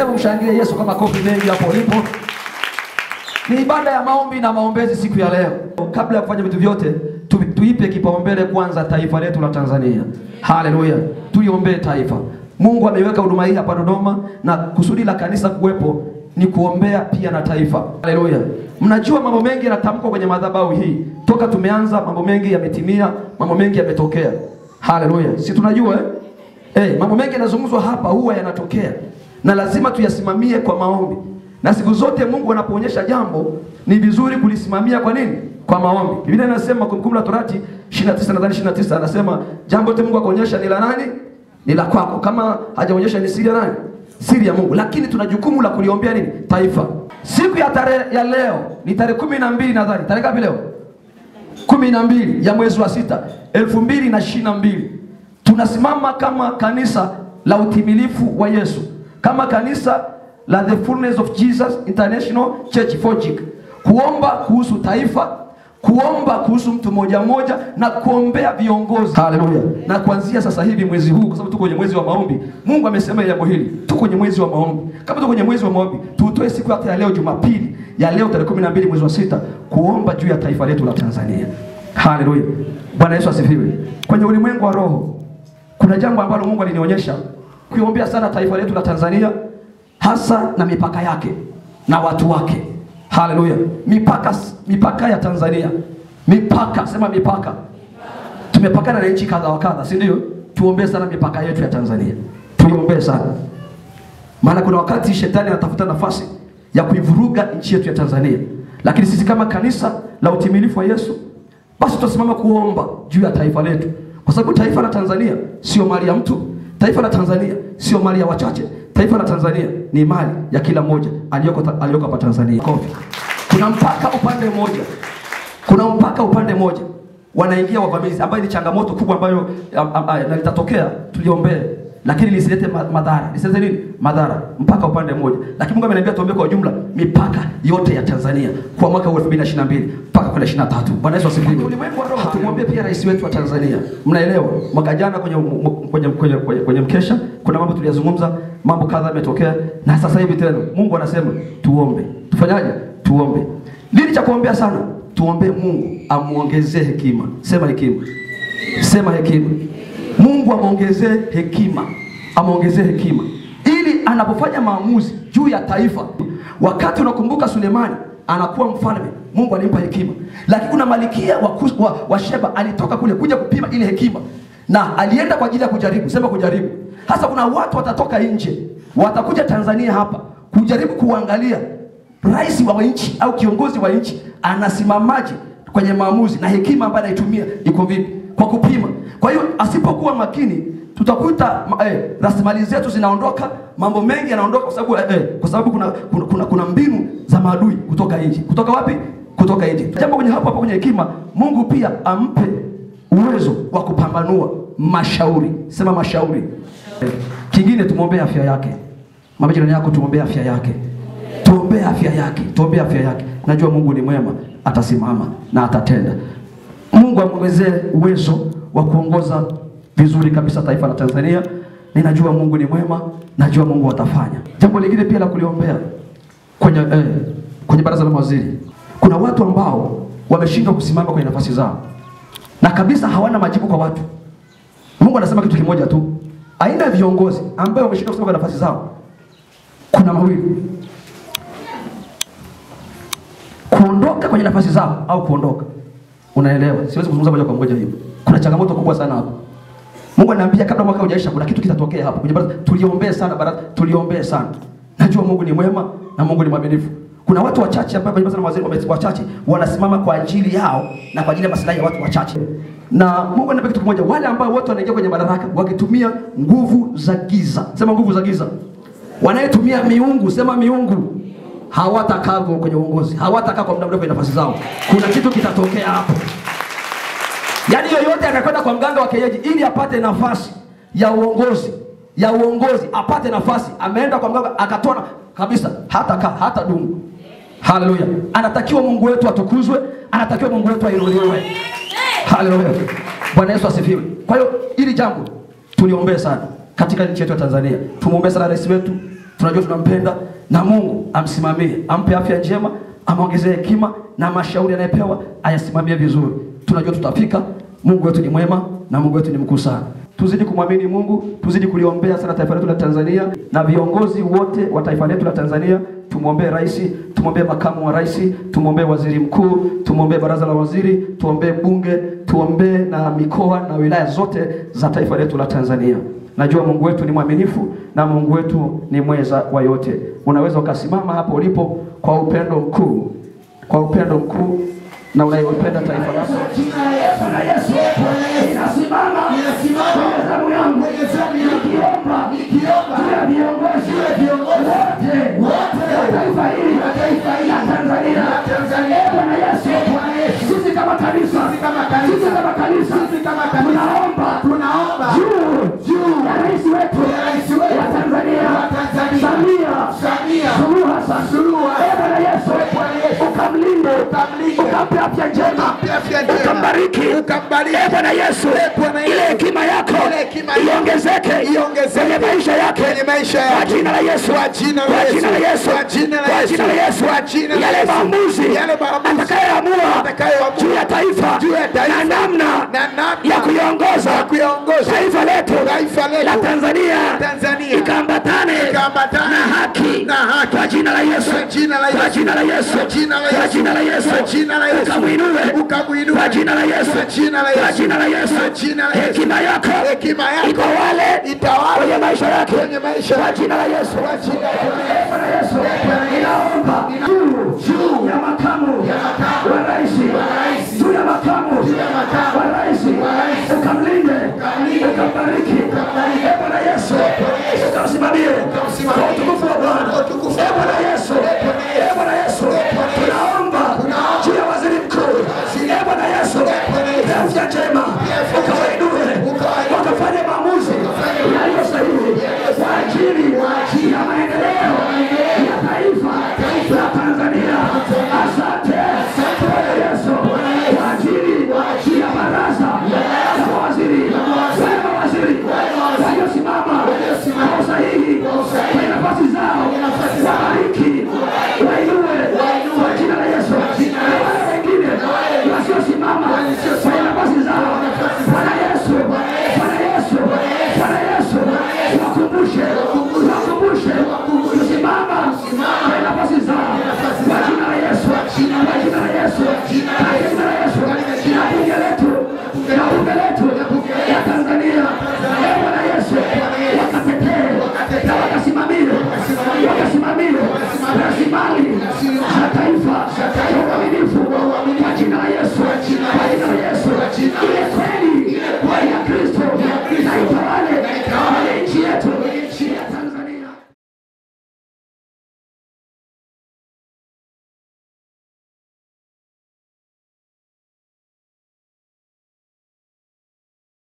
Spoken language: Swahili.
Hebu mshangilie Yesu kwa makofi mengi hapo ulipo. Ni ibada ya maombi na maombezi siku ya leo. Kabla ya kufanya vitu vyote, tu, tuipe kipaumbele kwanza taifa letu la Tanzania. Haleluya, tuliombee taifa. Mungu ameiweka huduma hii hapa Dodoma, na kusudi la kanisa kuwepo ni kuombea pia na taifa. Haleluya. Mnajua mambo mengi yanatamkwa kwenye madhabahu hii toka tumeanza, mambo mengi yametimia, mambo mengi yametokea. Haleluya, si tunajua eh? Eh, mambo mengi yanazungumzwa hapa huwa yanatokea na lazima tuyasimamie kwa maombi, na siku zote Mungu anapoonyesha jambo ni vizuri kulisimamia. Kwa nini? Kwa maombi. Biblia inasema Kumbukumbu la Torati 29 nadhani 29, anasema jambo lote Mungu akaonyesha ni la nani? Ni la kwako. Kama hajaonyesha ni siri ya nani? Siri ya Mungu. Lakini tuna jukumu la kuliombea nini? Taifa. Siku ya tarehe ya leo ni tarehe kumi na mbili nadhani. Tarehe ngapi leo? kumi na mbili ya mwezi wa sita elfu mbili na ishirini na mbili tunasimama kama kanisa la utimilifu wa Yesu, kama kanisa la The Fullness of Jesus International Church FOGIC, kuomba kuhusu taifa, kuomba kuhusu mtu mmoja mmoja na kuombea viongozi. Haleluya! Na kuanzia sasa hivi mwezi huu, kwa sababu tuko kwenye mwezi wa maombi, Mungu amesema jambo hili, tuko kwenye mwezi wa maombi. Kama tuko kwenye mwezi wa maombi, tutoe siku hata ya leo Jumapili ya leo tarehe 12 mwezi wa sita kuomba juu ya taifa letu la Tanzania. Haleluya! Bwana Yesu asifiwe. Kwenye ulimwengu wa roho kuna jambo ambalo Mungu alinionyesha kuiombea sana taifa letu la Tanzania, hasa na mipaka yake na watu wake. Haleluya! Mipaka, mipaka ya Tanzania, mipaka, sema mipaka. Tumepakana na nchi kadha wa kadha, si ndio? Tuombee sana mipaka yetu ya Tanzania, tuiombee sana, maana kuna wakati shetani anatafuta nafasi ya kuivuruga nchi yetu ya Tanzania, lakini sisi kama kanisa la utimilifu wa Yesu, basi tutasimama kuomba juu ya taifa letu kwa sababu taifa la Tanzania sio mali ya mtu. Taifa la Tanzania sio mali ya wachache. Taifa la Tanzania ni mali ya kila mmoja aliyoko aliyoko hapa Tanzania. Kofi. Kuna mpaka upande mmoja, kuna mpaka upande mmoja wanaingia wavamizi, ambayo ni changamoto kubwa ambayo na litatokea, tuliombee lakini lisilete madhara, lisilete nini madhara, mpaka upande mmoja. Lakini Mungu ameniambia tuombe kwa ujumla mipaka yote ya Tanzania kwa mwaka huu 2022 mpaka kwenda 23. Bwana Yesu asifiwe. Ulimwengu wa roho, tumwombee pia rais wetu wa Tanzania. Mnaelewa, mwaka jana kwenye kwenye, kwenye, kwenye, kwenye mkesha kuna mambo tuliyazungumza, mambo kadhaa yametokea, na sasa hivi tena Mungu anasema tuombe. Tufanyaje? Tuombe. Nini cha kuombea sana? Tuombee Mungu amuongezee hekima. Sema hekima, sema hekima. Mungu amwongezee hekima, amwongezee hekima ili anapofanya maamuzi juu ya taifa. Wakati unakumbuka Sulemani anakuwa mfalme, Mungu alimpa hekima, lakini kuna malikia wa, wa, wa Sheba alitoka kule kuja kupima ile hekima, na alienda kwa ajili ya kujaribu. Sema kujaribu. Hasa kuna watu watatoka nje, watakuja Tanzania hapa kujaribu kuangalia rais wa nchi au kiongozi wa nchi anasimamaje kwenye maamuzi na hekima ambayo anaitumia iko vipi, kwa kupima. Kwa hiyo asipokuwa makini tutakuta eh, rasilimali zetu zinaondoka, mambo mengi yanaondoka kwa sababu eh, kwa sababu kuna, kuna, kuna, kuna mbinu za maadui kutoka nje. Kutoka wapi? Kutoka nje. Jambo kwenye hapo hapo kwenye hekima, Mungu pia ampe uwezo wa kupambanua mashauri. Sema mashauri. Eh, kingine tumwombee afya yake. Mama jirani yako tumwombee afya yake. Tuombee afya yake, tuombee afya yake. Najua Mungu ni mwema, atasimama na atatenda. Mungu amwongezee uwezo wa kuongoza vizuri kabisa taifa la Tanzania. Ninajua Mungu ni mwema, najua Mungu atafanya. Jambo lingine pia la kuliombea kwenye eh, kwenye baraza la mawaziri, kuna watu ambao wameshindwa kusimama kwenye nafasi zao na kabisa hawana majibu kwa watu. Mungu anasema kitu kimoja tu, aina ya viongozi ambao wameshindwa kusimama kwenye nafasi zao, kuna mawili, kuondoka kwenye nafasi zao au kuondoka. Unaelewa? Siwezi kuzungumza moja kwa moja hivyo. Kuna changamoto kubwa sana hapo. Mungu ananiambia kabla mwaka hujaisha kuna kitu kitatokea hapo. Kwenye baraza tuliombee sana baraza, tuliombee sana. Najua Mungu ni mwema na Mungu ni mwaminifu. Kuna watu wachache ambao kwenye baraza la mawaziri wachache wanasimama kwa ajili yao na kwa ajili ya maslahi ya watu wachache. Na Mungu ananiambia kitu kimoja, wale ambao wote wanaingia kwenye madaraka wakitumia nguvu za giza. Sema nguvu za giza. Wanayetumia miungu, sema miungu. Hawatakaa kwenye uongozi, hawatakaa kwa muda mrefu kwenye nafasi zao. Kuna kitu kitatokea hapo. Yaani yoyote anakwenda kwa mganga wa kienyeji ili apate nafasi ya uongozi ya uongozi, apate nafasi, ameenda kwa mganga akatona kabisa, hata kaa hata dumu. Haleluya! Anatakiwa Mungu wetu atukuzwe, anatakiwa Mungu wetu ainuliwe. Haleluya! Bwana Yesu asifiwe. Kwa hiyo hili jambo tuliombee sana katika nchi yetu ya Tanzania, tumwombee sana rais wetu, tunajua tunampenda, na Mungu amsimamie, ampe afya njema, amwongezee hekima na mashauri anayepewa ayasimamie vizuri. Tunajua tutafika. Mungu wetu ni mwema na Mungu wetu ni mkuu sana. Tuzidi kumwamini Mungu, tuzidi kuliombea sana taifa letu la Tanzania na viongozi wote wa taifa letu la Tanzania. Tumwombee rais, tumwombee makamu wa rais, tumwombee waziri mkuu, tumwombee baraza la waziri, tuombee bunge, tuombee na mikoa na wilaya zote za taifa letu la Tanzania. Najua Mungu wetu ni mwaminifu na Mungu wetu ni mweza wa yote. Unaweza ukasimama hapo ulipo kwa upendo mkuu, kwa upendo mkuu na unayopenda taifa lako. Bwana Yesu, inasimama kwenye zamu yangu nikiomba juu ya viongozi wote wa taifa hili la Tanzania. Eh, Bwana Yesu, sisi kama kanisa, sisi kama kanisa tunaomba juu ya rais wetu wa Tanzania Samia Suluhu Hassan. Eh, Bwana Yesu, ukamlinde, ukampe afya njema, ukambariki. Eh, Bwana Yesu, ile hekima yako iongezeke kwenye maisha yake kwa jina la Yesu, kwa jina la Yesu, kwa jina la Yesu, yale maamuzi atakayoamua juu ya taifa na namna ya kuiongoza taifa letu la Tanzania ikaambatane na haki kwa jina la Yesu, kwa jina la Yesu, kwa jina la Yesu, ukamwinue kwa jina la Yesu, kwa jina la Yesu, hekima yako itawale kwenye maisha yake kwa jina la Yesu. Bwana Yesu, ninaomba juu ya makamu wa rais, juu ya makamu wa rais, ukamlinde, ukambariki. Eh, Bwana Yesu, ukamsimamie kwa utukufu wa Bwana. Eh, Bwana Yesu, eh, Bwana Yesu, tunaomba juu ya waziri mkuu. Eh, Bwana Yesu, afya njema, ukawainue, wakafanye maamuzi yaliyo sahihi kwa ajili ya maendeleo ya taifa la Tanzania. Asante Bwana Yesu kwa ajili ya baraza la mawaziri, wale mawaziri waliosimama kwa usahihi kwenye nafasi zao, wabariki, wainue kwa jina la Yesu. Na wale wengine wasiosimama kwenye nafasi zao, Bwana Yesu, Bwana Yesu, Bwana Yesu, wakumbushe, wakumbushe kusimama kwenye nafasi zao kwa jina la Yesu, kwa jina la Yesu.